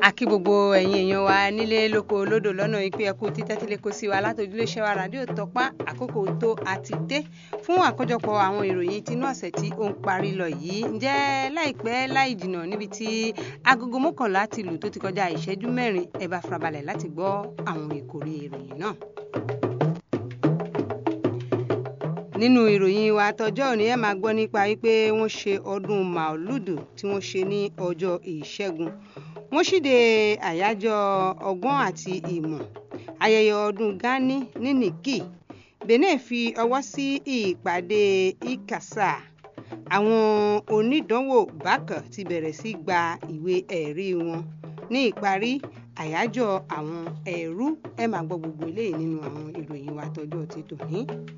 a kí gbogbo ẹ̀yin èèyàn wa nílé lóko lódò lọ́nà ìpín ẹ̀kú títẹ́tílé kó sí wa látòjúlé ṣẹ́wà rádíò tọ́pá àkókò tó àti dé fún àkójọpọ̀ àwọn ìròyìn tinú ọ̀sẹ̀ tí ó ń parí lọ yìí ǹjẹ́ láìpẹ́ láì jìnnà níbi tí agogo mọ́kànlá ti lù tó ti kọjá ìṣẹ́jú mẹ́rin ẹ bá farabalẹ̀ láti gbọ́ àwọn ìkórè ìròyìn náà. nínú ìròyìn wa tọjọ́ òní ẹ máa gbọ́ nípa wípé wọ́n ṣe ọdún màálùdù tí wọ́n ṣe ní ọjọ́ ìṣẹ́gun wọ́n ṣíde àyájọ́ ọgbọ́n àti ìmọ̀ ayẹyẹ ọdún gani ní nìkì benin fi ọwọ́ sí ìpàdé ikasa àwọn onídànwò bákan ti bẹ̀rẹ̀ sí gba ìwé ẹ̀rí wọn ní ìparí àyájọ́ àwọn ẹ̀rú ẹ máa gbọ́ gbogbo eléyìí nínú àwọn ìròyìn wa tọjọ́ ti tòní.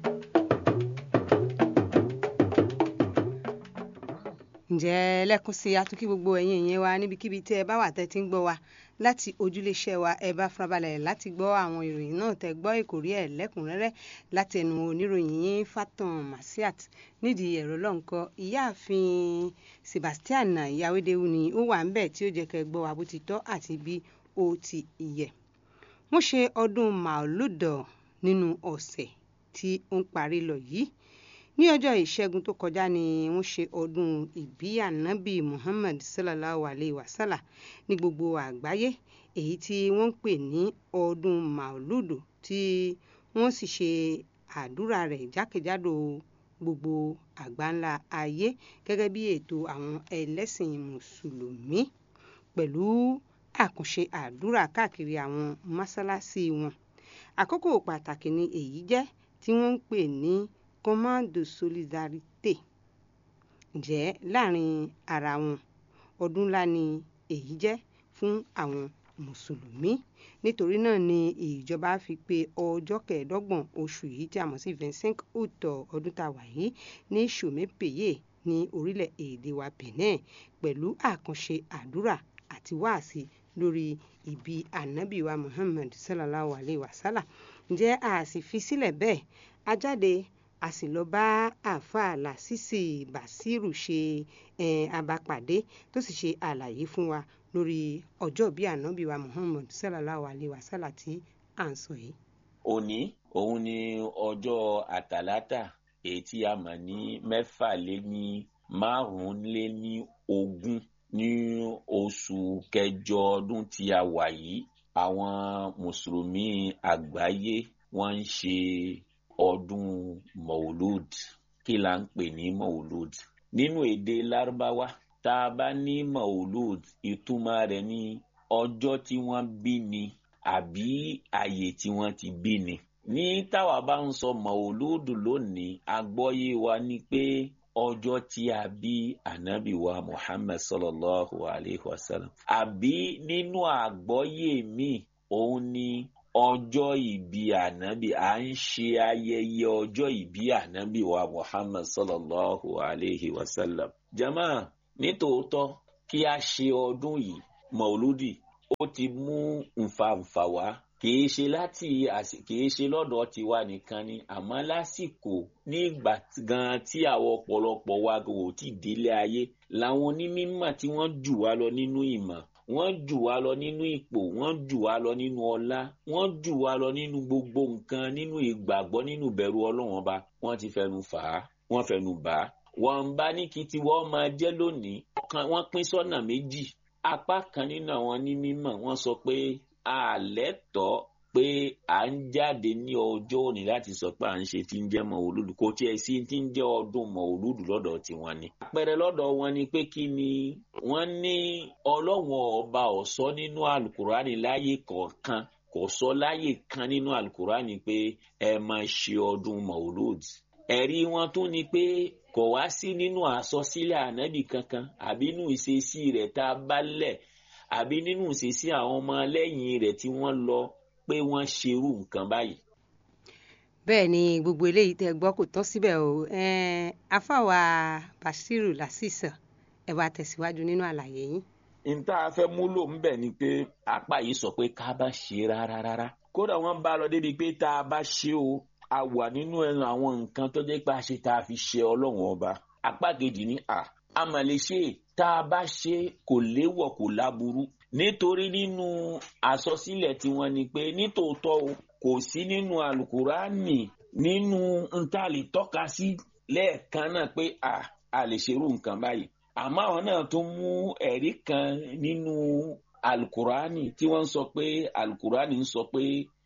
ǹjẹ́ lẹ́kùn sí atúnkí gbogbo ẹ̀yin ìyẹn wa níbikíbi tí ẹ bá wà tẹ́ ti ń gbọ́ wa láti ojúléeṣẹ́ wa ẹ bá farabalẹ̀ láti gbọ́ àwọn ìròyìn náà tẹ́ gbọ́ ìkórí ẹ̀ lẹ́kùnrẹ́rẹ́ láti ẹnu oníròyìn yín Fatan Masiat nídìí ẹ̀rọ lọ́nkọ ìyáàfin Sebastian Yawédéwu ni ó wà ń bẹ̀ tí ó jẹ́ kẹ́ gbọ́ wa bó ti tọ́ àti bí ó ti yẹ. wọ́n ṣe ọdún màálùdọ̀ nínú ọ̀sẹ̀ tí ó ń parí lọ yìí ní ọjọ́ ìṣẹ́gun tó kọjá ni wọ́n ṣe ọdún ìbí ànábì muhammad sallallahu alayhi wa sallam ní gbogbo àgbáyé èyí tí wọ́n ń pè ní ọdún mauludu tí wọ́n sì ṣe àdúrà rẹ̀ jákèjádò gbogbo àgbáńlá ayé gẹ́gẹ́ bí ètò àwọn ẹlẹ́sìn mùsùlùmí pẹ̀lú àkànṣe àdúrà káàkiri àwọn mọ́sálásí wọn àkókò pàtàkì ni èyí jẹ́ tí wọ́n ń pè ní command de solidarité ǹjẹ́ láàrin ara wọn ọdún ńlá ni èyí jẹ́ fún àwọn mùsùlùmí nítorí náà ni ìjọba fi pé ọjọ́ kẹẹ̀ẹ́dọ́gbọ̀n oṣù yìí tí a mọ̀ sí vingt-cinq août ọdún tá a wà yìí ní sòmépèyé ní orílẹ̀-èdè wa Benin pẹ̀lú àkànṣe àdúrà àti wáàsí lórí ìbí ànábì wa Muhammad sallallahu alayhi wa sallam ǹjẹ́ a sì fi sílẹ̀ bẹ́ẹ̀ a jáde a sì lọ bá àáfàá lásìsì bàṣírù ṣe abapàdé tó sì ṣe àlàyé fún wa lórí ọjọ́ bíi ànábì wa muhammad sallallahu alayhi wa sallam tí à ń sọ yìí. òní òun ni ọjọ́ àtàlátà èyí tí a mọ̀ ní mẹ́fà lé ní márùn-ún lé ní ogún ní oṣù kẹjọ ọdún tí a wà yìí àwọn mùsùlùmí àgbáyé wọ́n ń ṣe ọdún maulud kí la ń pè ní maulud nínú èdè lárúbáwá tá a bá ní maulud ìtumọ̀ rẹ̀ ní ọjọ́ tí wọ́n bí ni àbí àyè tí wọ́n ti bí ni ní táwa bá ń sọ maulud lónìí àgbọ́yé wa ni pé ọjọ́ tí a bí ànábì wa muhammad sallallahu alayhi wa sallam àbí nínú àgbọ́yé mi òun ni ọjọ́ ìbí ànábì à ń ṣe ayẹyẹ ọjọ́ ìbí ànábì wa muhammad sallallahu alayhi wa sallam. jama nítòótọ́ kí a ṣe ọdún yìí mauludi ó ti mú nfànfà wá kìí ṣe láti kìí ṣe lọ́dọ̀ tiwa nìkan ni àmọ́ lásìkò nígbà gan tí àwọn ọ̀pọ̀lọpọ̀ wa kò tí délé ayé làwọn onímọ̀ tí wọ́n jù wá lọ nínú ìmọ̀ wọ́n jù wá lọ nínú ipò wọ́n jù wá lọ nínú ọlá wọ́n jù wá lọ nínú gbogbo nǹkan nínú ìgbàgbọ́ nínú ìbẹ̀rù Ọlọ́run ọba wọ́n ti fẹnu fà á wọ́n fẹnu bà á wọ́n ń bá ní kí tiwọ́ máa jẹ́ lónìí wọ́n pín sọ́nà méjì apá kan nínú àwọn onímọ̀ wọ́n sọ pé àlẹ́ tọ́ pé à ń jáde ní ọjọ́ òní láti sọ pé à ń ṣe tí ń jẹ́ mọ̀ọ́lùdù kò tiẹ̀ sí tí ń jẹ́ ọdún mọ̀ọ́lùdù lọ́dọ̀ tiwọn ni. àpẹẹrẹ lọ́dọ̀ wọn ni pé kí ni wọ́n ní ọlọ́wọ́n ọba ọ̀sọ́ nínú alukurani láyé kọ̀ọ̀kan kò sọ láyé kan nínú alukurani pé ẹ máa ṣe ọdún mọ̀ọ́lùdù. ẹ̀rí wọn tún ni pé kò wá sí nínú àsọsílẹ̀ ànábì kankan àbí nínú ìṣesí rẹ̀ tá a bá lẹ̀ àbí nínú ìṣesí àwọn ọmọ lẹ́yìn rẹ̀ tí wọ́n lọ pé wọ́n ṣerú nǹkan báyìí. bẹ́ẹ̀ ni gbogbo eléyìí tẹ́ gbọ́ kò tán síbẹ̀ o afáwa Bashiru Lasisa ẹ wá tẹ̀síwájú nínú àlàyé yín. n tá a fẹ́ múlò ń bẹ̀ ni pé apá yìí sọ pé ká bá ṣe rárá rárá kódà wọ́n bá lọ débi pé tá a bá ṣe o a wà nínú ẹnu àwọn nǹkan tó jẹ́ pé a ṣe tá a fi ṣe ọlọ́run ọba apá kejì ní à a mà lè ṣe tá a bá ṣe kò léwọ̀ kò láburú nítorí nínú àsọsílẹ̀ tiwọn ni pé nítòótọ́ o kò sí nínú alukurani nínú ntàlè tọ́ka sí lẹ́ẹ̀kan náà pé a a lè ṣerú nǹkan báyìí àmọ́ àwọn náà tún mú ẹ̀rí kan nínú alukurani tí wọ́n sọ pé alukurani ń sọ pé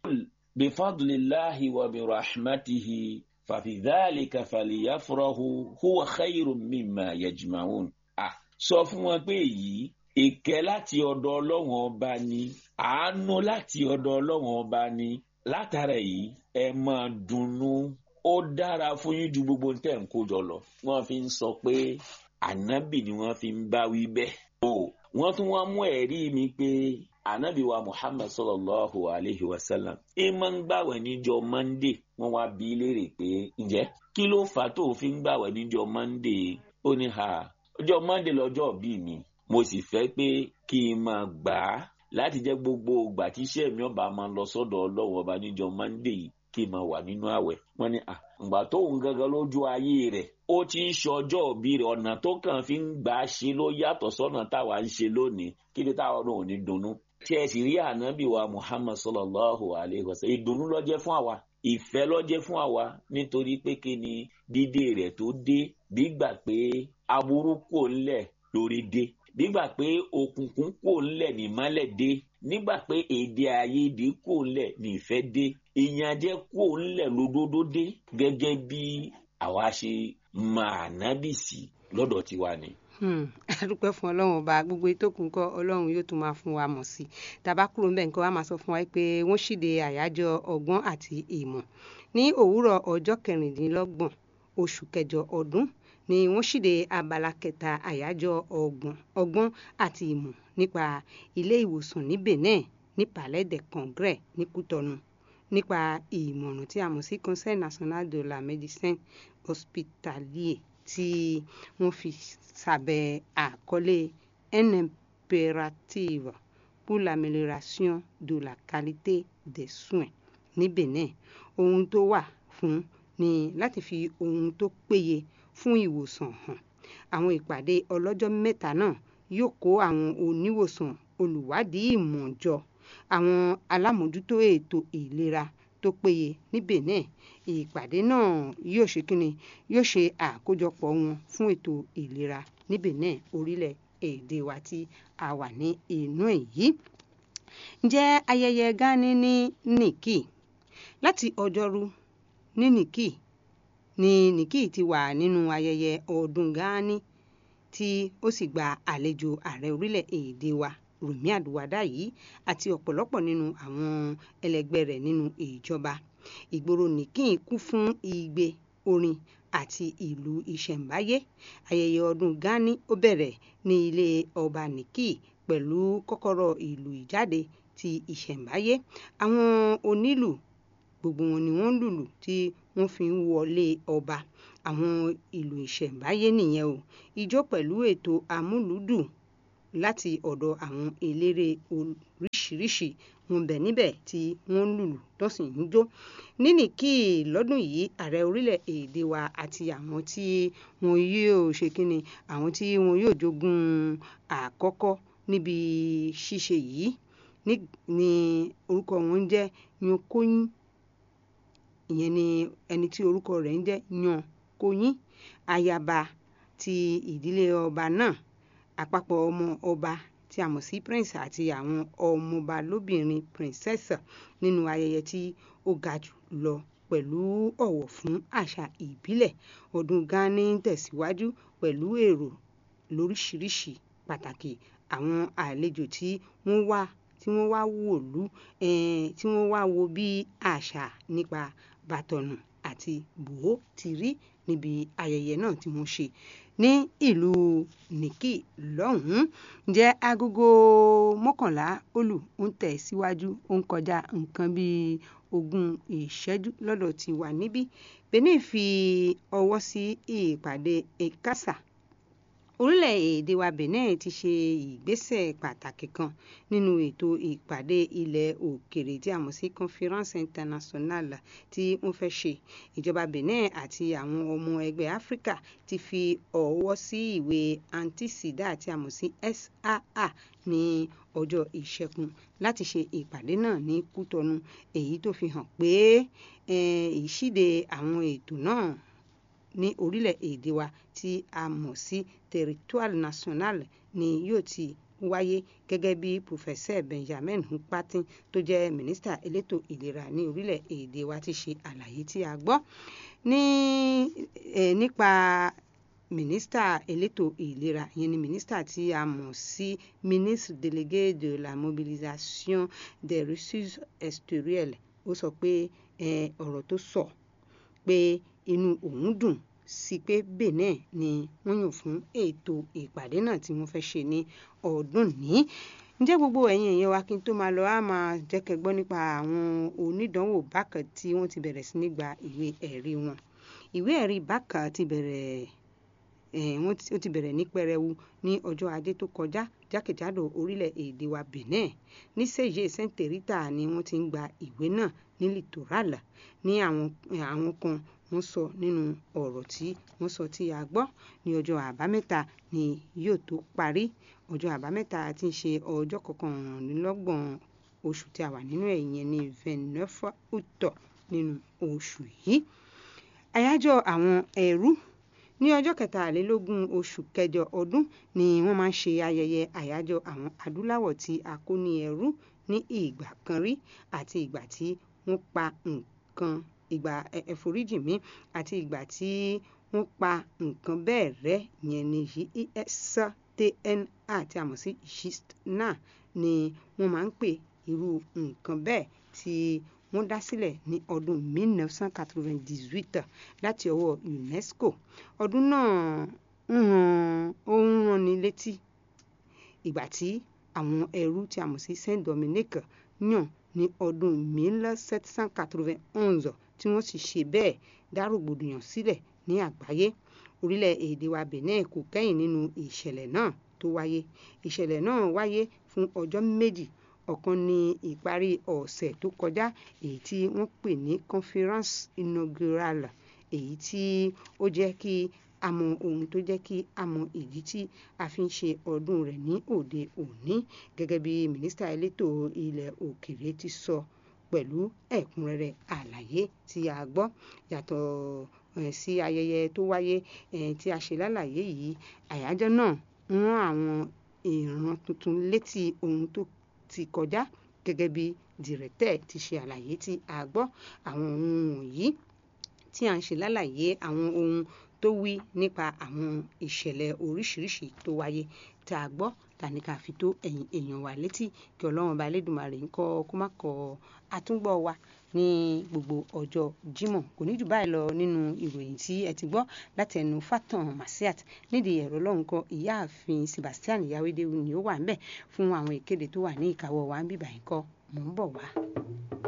bifadlillahi wa birahmatihi fàfidálìkà fàlìyàfúrọ́hù huwa khayru mimma yajma'un. Ah, sọ fún wọn pé èyí ìkẹ́ láti ọ̀dọ̀ ọlọ́run ọba ni àánú láti ọ̀dọ̀ ọlọ́run ọba ni látara èyí ẹ máa dunnú ó dára fún yín ju gbogbo tẹ̀ ń kó jọ lọ. wọ́n fi ń sọ pé ànábì ni wọ́n fi ń bá wí bẹ́ẹ̀. o wọ́n tún wá mú ẹ̀rí mi pé ànábì wa muhammad sallallahu alayhi wa sallam ẹ máa ń gbàwẹ̀ níjọ́ monday wọ́n wá bí léèrè pé ǹjẹ́ kí ló fà á tó fi ń gbàwẹ̀ níjọ́ monday ó ní ha ọjọ́ monday lọ́jọ́ bí mi mo sì fẹ́ pé kí n máa gbà á láti jẹ́ gbogbo ìgbà tí iṣẹ́ mi ọba máa lọ sọ́dọ̀ ọlọ́run ọba níjọ́ monday yìí kí n máa wà nínú àwẹ̀ wọ́n ní à ǹgbà tó ń gangan lójú ayé rẹ̀ ó ti ń ṣọjọ́ òbí rẹ̀ ọ̀nà tó kàn fi ń gbà á ṣe ló yàtọ̀ sọ́nà táwa ń ṣe lónìí kí ni táwọn náà ò ní dunnú tí ẹ sì rí ànábì wa muhammad sallallahu alayhi wa sallam ìdùnnú ló jẹ́ fún àwa ìfẹ́ ló jẹ́ fún àwa nítorí pé kí ni dídé rẹ̀ tó dé gbígbà pé aburú kò ńlẹ̀ lórí dé nígbà pé òkùnkùn kò ńlẹ̀ nímọ́lẹ̀ dé nígbà pé èdè àìyedè kò ńlẹ̀ nífẹ̀ dé ìyànjẹ kò ńlẹ̀ lódodo dé gẹ́gẹ́ bí àwa ṣe máa nábì sí lọ́dọ̀ tiwa ni. adúpẹ́ fún ọlọ́run ọba gbogbo ìtókùn kọ́ ọlọ́run yóò tún máa fún wa mọ̀ sí tàbá kúrò ńbẹ̀ nǹkan wa máa sọ fún wa pé wọ́n ṣíde àyájọ́ ọgbọ́n àti ìmọ̀ ní òwúrọ̀ ọjọ́ kẹrìndínlọ́gbọ̀n oṣù kẹjọ ọdún ni wọ́n ṣíde abala kẹta àyájọ́ ọgbọ̀n ọgbọ́n àti ìmọ̀ nípa ilé ìwòsàn ní Benin ní Palais des Congrès ní Kútọ́nù nípa ìmọ̀ràn tí a mọ̀ sí Conseil national de la médecine hospitalier tí wọ́n fi sábẹ́ àkọlé un impérative pour l'amélioration de la qualité des soins ní Benin ohun tó wà fún ni láti fi ohun tó péye fún ìwòsàn hàn àwọn ìpàdé ọlọ́jọ́ mẹ́ta náà yóò kó àwọn oníwòsàn olùwádìí ìmọ̀ jọ àwọn alámòójútó ètò ìlera tó péye ní Benin ìpàdé náà yóò ṣe kíni yóò ṣe àkójọpọ̀ wọn fún ètò ìlera ní Benin orílẹ̀-èdè wa tí a wà ní inú èyí ǹjẹ́ ayẹyẹ Gani ní Nikki láti ọjọ́rú ní Nikki ní Nikki ti wà nínú ayẹyẹ ọdún Gani tí ó sì gba àlejò ààrẹ orílẹ̀-èdè wa Rùmí Àdùwádá yìí àti ọ̀pọ̀lọpọ̀ nínú àwọn ẹlẹgbẹ́ rẹ̀ nínú ìjọba ìgboro Nikki kún fún igbe orin àti ìlú ìṣẹ̀ǹbáyé ayẹyẹ ọdún Gani ó bẹ̀rẹ̀ ní ilé ọba Nikki pẹ̀lú kọ́kọ́rọ́ ìlú ìjáde ti ìṣẹ̀ǹbáyé àwọn onílù gbogbo wọn ni wọ́n lùlù tí wọ́n fi ń wọlé ọba àwọn ìlú ìṣẹ̀ǹbáyé nìyẹn o ijó pẹ̀lú ètò amúlùúdùn láti ọ̀dọ̀ àwọn eléré oríṣiríṣi wọn bẹ̀ níbẹ̀ tí wọ́n ń lùlù tọ́sí ń jó ní Nikki lọ́dún yìí ààrẹ orílẹ̀-èdè wa àti àwọn tí wọn yóò ṣe kínni àwọn tí wọn yóò jogún àkọ́kọ́ níbi ṣíṣe yìí ní orúkọ wọn ń jẹ́ Yankoyin ìyẹn ni ẹni tí orúkọ rẹ̀ ń jẹ́ Yankoyin ayaba ti ìdílé ọba náà àpapọ̀ ọmọ ọba tí a mọ̀ sí prince àti àwọn ọmọọba lóbìnrin princess nínú ayẹyẹ tí ó ga jù lọ pẹ̀lú ọ̀wọ̀ fún àṣà ìbílẹ̀ ọdún Gani ń tẹ̀síwájú pẹ̀lú èrò lóríṣiríṣi pàtàkì àwọn àlejò tí wọ́n wá tí wọ́n wá wòlú tí wọ́n wá wo bí àṣà nípa bàtọ̀nù àti bòó ti rí níbi ayẹyẹ náà tí wọ́n ṣe ní ìlú Nikki lọ́hùn-ún jẹ́ agogo mọ́kànlá olù ń tẹ̀ síwájú ó ń kọjá nǹkan bíi ogún ìṣẹ́jú lọ́dọ̀ tí wà níbí Benin fi ọwọ́ sí ìpàdé ECASA orílẹ̀-èdè wa benin ti ṣe ìgbésẹ̀ pàtàkì kan nínú ètò ìpàdé ilẹ̀ òkèrè tí a mọ̀ sí conference internationale tí wọ́n fẹ́ ṣe ìjọba benin àti àwọn ọmọ ẹgbẹ́ áfíríkà ti fi ọwọ́ sí ìwé anti-sida tí a mọ̀ sí saa ní ọjọ́ ìṣẹ́gun láti ṣe ìpàdé náà ní kútọ́nù èyí tó fi hàn pé ìṣíde àwọn ètò náà ní orílẹ̀-èdè wa tí a mọ̀ sí territoire national ni yóò ti wáyé gẹ́gẹ́ bí professeur benjamin hupatin tó jẹ́ mínísítà elétò ìlera ní orílẹ̀-èdè wa ti ṣe àlàyé tí a gbọ́ ní nípa mínísítà elétò ìlera ìyẹn ni mínísítà tí a mọ̀ sí ministre délégué de la mobilisation des ressources extérieures ó sọ pé ọ̀rọ̀ tó sọ pé inú òun dùn sí pé benin ni wọ́n yàn fún ètò ìpàdé náà tí wọ́n fẹ́ ṣe ní ọdún ní ǹjẹ́ gbogbo ẹ̀yin èèyàn wa kí n tó máa lọ á máa jẹ́ kẹ́ gbọ́ nípa àwọn onídàánwò bákan tí wọ́n ti bẹ̀rẹ̀ sí ní gba ìwé ẹ̀rí wọn ìwé ẹ̀rí bákan ti bẹ̀rẹ̀ wọ́n ó ti bẹ̀rẹ̀ ní pẹrẹwu ní ọjọ́ ajé tó kọjá jákèjádò orílẹ̀-èdè wa benin ní sèye saint rita ni wọ́n ti ń gba ìwé náà ní littoral ní àwọn kan wọ́n sọ nínú ọ̀rọ̀ tí wọ́n sọ tí a gbọ́ ní ọjọ́ àbámẹ́ta ni yóò tó parí ọjọ́ àbámẹ́ta tí ń ṣe ọjọ́ kọkànlélọ́gbọ̀n oṣù tí a wà nínú ẹ̀yẹn ní vingt-neuf août nínú oṣù yìí àyájọ́ àwọn ẹrú ní ọjọ́ kẹtàlélógún oṣù kẹjọ ọdún ni wọ́n máa ń ṣe ayẹyẹ àyájọ́ àwọn adúláwọ̀ tí a kó ní ẹrú ní ìgbà kan rí àti ìgbà tí wọ́n pa nǹkan ìgbà ẹ̀foríjì mi àti ìgbà tí wọ́n pa nǹkan bẹ́ẹ̀ rẹ́ yẹn ní estna tí a mọ̀ sí gistna ni wọ́n máa ń pè irú nǹkan bẹ́ẹ̀ tí wọ́n dá sílẹ̀ ní ọdún 1998 láti ọwọ́ UNESCO ọdún náà ń ran ó ń ranni létí ìgbà tí àwọn ẹrú tí a mọ̀ sí Saint Dominique yàn ní ọdún 1791 tí wọ́n sì ṣe bẹ́ẹ̀ dá rògbòdìyàn sílẹ̀ ní àgbáyé orílẹ̀-èdè wa Benin kò kẹ́yìn nínú ìṣẹ̀lẹ̀ náà tó wáyé ìṣẹ̀lẹ̀ náà wáyé fún ọjọ́ méjì ọ̀kan ní ìparí ọ̀sẹ̀ tó kọjá èyí tí wọ́n pè ní conference inaugural èyí tí ó jẹ́ kí a mọ ohun tó jẹ́ kí a mọ ìdí tí a fi ń ṣe ọdún rẹ̀ ní òde òní gẹ́gẹ́ bí mínísítà elétò ilẹ̀ òkèèrè ti sọ pẹ̀lú ẹ̀kúnrẹ́rẹ́ àlàyé tí a gbọ́ yàtọ̀ sí ayẹyẹ tó wáyé tí a ṣe lálàyé yìí àyájọ́ náà ń rán àwọn ìran tuntun létí ohun tó ti kọjá gẹ́gẹ́ bí dìrẹ́tẹ̀ ti ṣe àlàyé tí a gbọ́ àwọn ohun wọ̀nyí tí a ń ṣe lálàyé àwọn ohun tó wí nípa àwọn ìṣẹ̀lẹ̀ oríṣiríṣi tó wáyé tá a gbọ́ tani ká fi tó ẹ̀yin èèyàn wa létí kí ọlọ́run ọba elédùnmarè ń kọ́ kó má kọ àtúngbọ̀ wa ní gbogbo ọjọ́ Jímọ̀ kò ní jù báyìí lọ nínú ìròyìn tí ẹ ti gbọ́ láti ẹnu Fatan Masiat nídìí ẹ̀rọ lọ́hùn kan ìyáàfin Sebastian Yawede ni ó wà ń bẹ̀ fún àwọn ìkéde tó wà ní ìkáwọ́ wa ń bíbà yín kọ́ mò ń bọ̀ wá.